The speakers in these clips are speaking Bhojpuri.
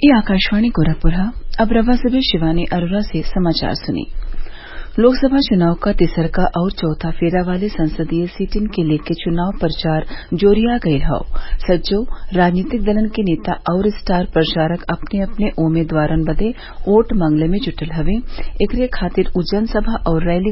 ये आकाशवाणी गोरखपुर है अब रवा से शिवानी अरोरा से समाचार सुनिए लोकसभा चुनाव का तिसरका और चौथा फेरा वाले संसदीय सीटिन के लेके चुनाव प्रचार जोरिया गयल हौ सज्जो राजनीतिक दलन के नेता और स्टार प्रचारक अपने अपने उम्मीदवारन बदे वोट मांगले में जुटल हवे एकरे खातिर उ जनसभा और रैली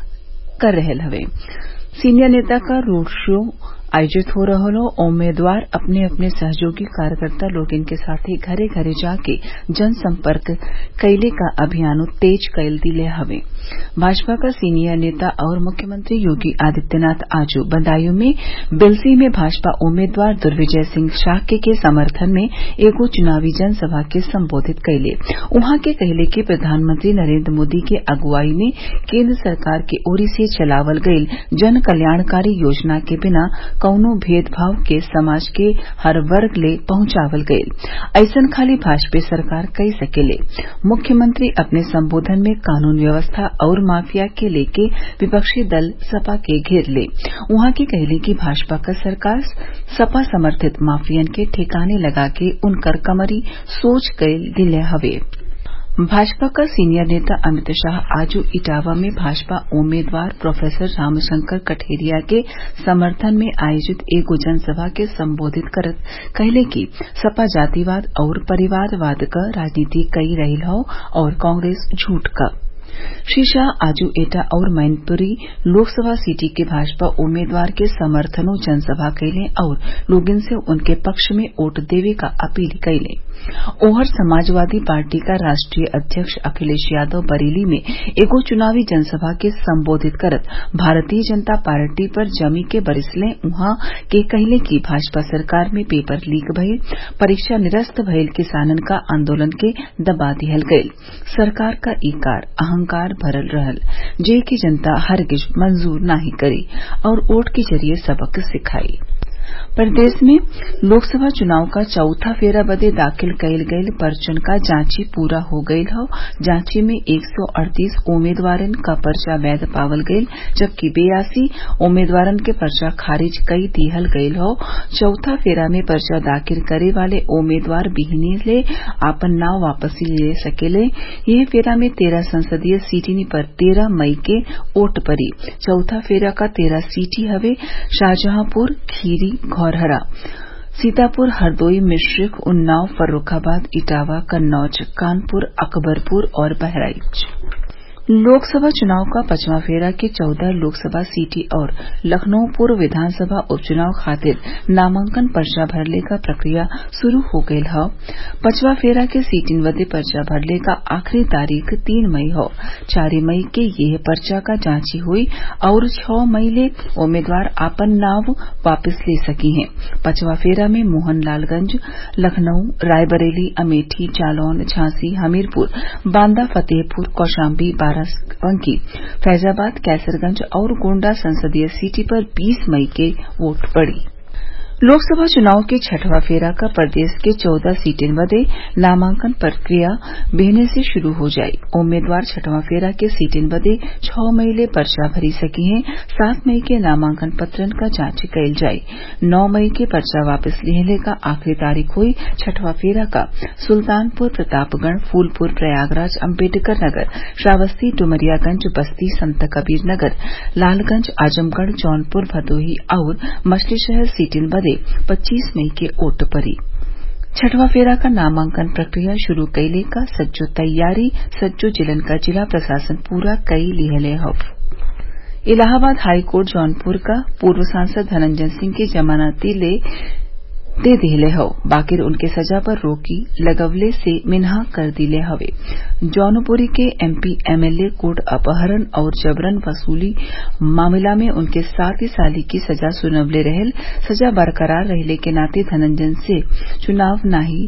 कर रहल हवे सीनियर नेता क रोड शो आयोजित हो रहल हौ उम्मीदवार अपने अपने सहयोगी कार्यकर्ता लोगन के साथे घरे घरे जाके जनसंपर्क कइले क अभियानो तेज कई दिले हवे भाजपा क सीनियर नेता और मुख्यमंत्री योगी आदित्यनाथ आज बदायूं में बिलसी में भाजपा उम्मीदवार दुर्विजय सिंह शाक्य के समर्थन में एगो चुनावी जनसभा के संबोधित कइले उहाँ के कहले कि प्रधानमंत्री नरेंद्र मोदी के अगुवाई में केंद्र सरकार के ओरी से चलावल गईल जन कल्याणकारी योजना के बिना कौनो भेदभाव के समाज के हर वर्ग ले पहुंचावल गईल अइसन खाली भाजपा सरकार कई सकेले मुख्यमंत्री अपने संबोधन में कानून व्यवस्था और माफिया के लेके विपक्षी दल सपा के घेर ले उहाँ के कहले कि भाजपा क सरकार सपा समर्थित माफियन के ठिकाने लगा के उनकर कमरी सोच कई दिले हवे भाजपा क सीनियर नेता अमित शाह आज इटावा में भाजपा उम्मीदवार प्रोफेसर रामशंकर कठेरिया के समर्थन में आयोजित एगो जनसभा के संबोधित करत कहले कि सपा जातिवाद और परिवारवाद क राजनीति कई रही हौ और कांग्रेस झूठ क श्री शाह आज एटा और मैनपुरी लोकसभा सीटी के भाजपा उम्मीदवार के समर्थनो जनसभा कइले और लोगन से उनके पक्ष में वोट देवे क अपील कइले ओहर समाजवादी पार्टी का राष्ट्रीय अध्यक्ष अखिलेश यादव बरेली में एगो चुनावी जनसभा के संबोधित करत भारतीय जनता पार्टी पर जमी के बरिसले उहाँ के कहले कि भाजपा सरकार में पेपर लीक भइल परीक्षा निरस्त भइल किसानन का आंदोलन के दबा दिहल गईल सरकार का ई कार अहंकार भरल रहल जे की जनता हरगिज मंजूर नाही करी और वोट के जरिए सबक सिखाई प्रदेश में लोकसभा चुनाव का चौथा फेरा बदे दाखिल कइल गईल पर्चन का जांची पूरा हो गईल हौ जांची में एक सौ अड़तीस उम्मीदवारन क पर्चा वैध पावल गईल जबकि बेयासी उम्मीदवारन के पर्चा खारिज कई दिहल गईल हौ चौथा फेरा में पर्चा दाखिल करे वाले उम्मीदवार बिहनी ले आपन नाव वापस ले सकेले यह फेरा में तेरह संसदीय सीटिन पर तेरह मई के वोट पड़ी चौथा फेरा का तेरह सीटी हवे शाहजहांपुर खीरी घौरहरा सीतापुर हरदोई मिश्रिख उन्नाव फर्रुखाबाद इटावा कन्नौज कानपुर अकबरपुर और बहराइच लोकसभा चुनाव का पचवां फेरा के चौदह लोकसभा सीटी और लखनऊ पूर्व विधानसभा उपचुनाव खातिर नामांकन पर्चा भरले का प्रक्रिया शुरू हो गयल हौ पचवा फेरा के सीटिन बदे पर्चा भरले का आखिरी तारीख तीन मई हौ चार मई के यह पर्चा का जांची हुई और छह मई ले उम्मीदवार आपन नाव वापस ले सकी हैं पचवा फेरा में मोहनलालगंज लखनऊ रायबरेली अमेठी जालौन झांसी हमीरपुर बांदा फतेहपुर कौशाम्बी बाराबंकी फैजाबाद कैसरगंज और गोण्डा संसदीय सीटी पर 20 मई के वोट पड़ी लोकसभा चुनाव के छठवां फेरा का प्रदेश के चौदह सीटें बदे नामांकन प्रक्रिया बेहने से शुरू हो जाई उम्मीदवार छठवां फेरा के सीटें बदे छह मई ले पर्चा भरी सकी हैं सात मई के नामांकन पत्रन का जांच कइल जाई नौ मई के पर्चा वापस लिहले का आखिरी तारीख हुई छठवां फेरा का सुल्तानपुर प्रतापगढ़ फूलपुर प्रयागराज अम्बेडकर नगर श्रावस्ती डुमरियागंज बस्ती संत कबीर नगर लालगंज आजमगढ़ जौनपुर भदोही और मछलीशहर सीटें बदे पच्चीस मई के वोट पड़ी छठवां फेरा का नामांकन प्रक्रिया शुरू कइले का सज्जो तैयारी सज्जो जिलन का जिला प्रशासन पूरा कई लिहले हौ इलाहाबाद हाईकोर्ट जौनपुर का पूर्व सांसद धनंजय सिंह की जमानती ले दे दिले हौ बाकिर उनके सजा पर रोकी लगवले से मिनहा कर दिले हवे जौनपुरी के एमपी एमएलए कोर्ट अपहरण और जबरन वसूली मामला में उनके सात साली की सजा सुनवले रहल सजा बरकरार रहले के नाते धनंजय से चुनाव नाही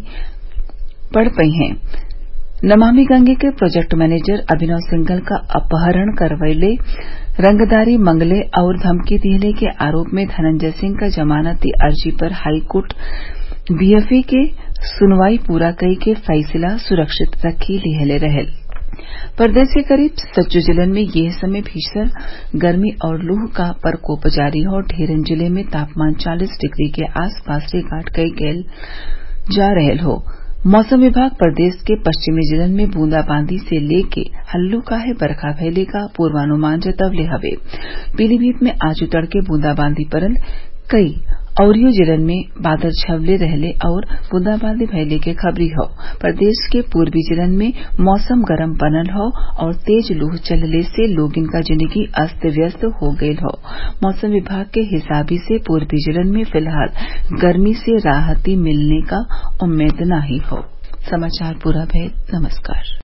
पड़ पई हैं नमामि गंगे के प्रोजेक्ट मैनेजर अभिनव सिंघल का अपहरण करवैले रंगदारी मंगले और धमकी दिहले के आरोप में धनंजय सिंह का जमानती अर्जी पर हाईकोर्ट बीएफए के सुनवाई पूरा कई के फैसला सुरक्षित रखी लिहले रहल प्रदेश के करीब सज्जो जिलन में यह समय भीषण गर्मी और लूह का प्रकोप जारी है और ढेरन जिले में तापमान 40 डिग्री के आस पास रिकॉर्ड कई गयल जा रहल हो मौसम विभाग प्रदेश के पश्चिमी जिलन में बूंदाबांदी से लेके हल्लुकाहे बरखा भइले क पूर्वानुमान जतवले हवे पीलीभीत में आजू तड़के बूंदाबांदी पड़ल कई अउरी जिलन में बादल छवले रहले आउर बूंदाबांदी भइले के खबरी हौ प्रदेश के पूर्वी जिलन में मौसम गरम बनल हौ और तेज लू चलले से लोगन क जिंदगी अस्त व्यस्त हो गईल हौ मौसम विभाग के हिसाबी से पूर्वी जिलन में फिलहाल गर्मी से राहती मिलने क उम्मीद नाही हौ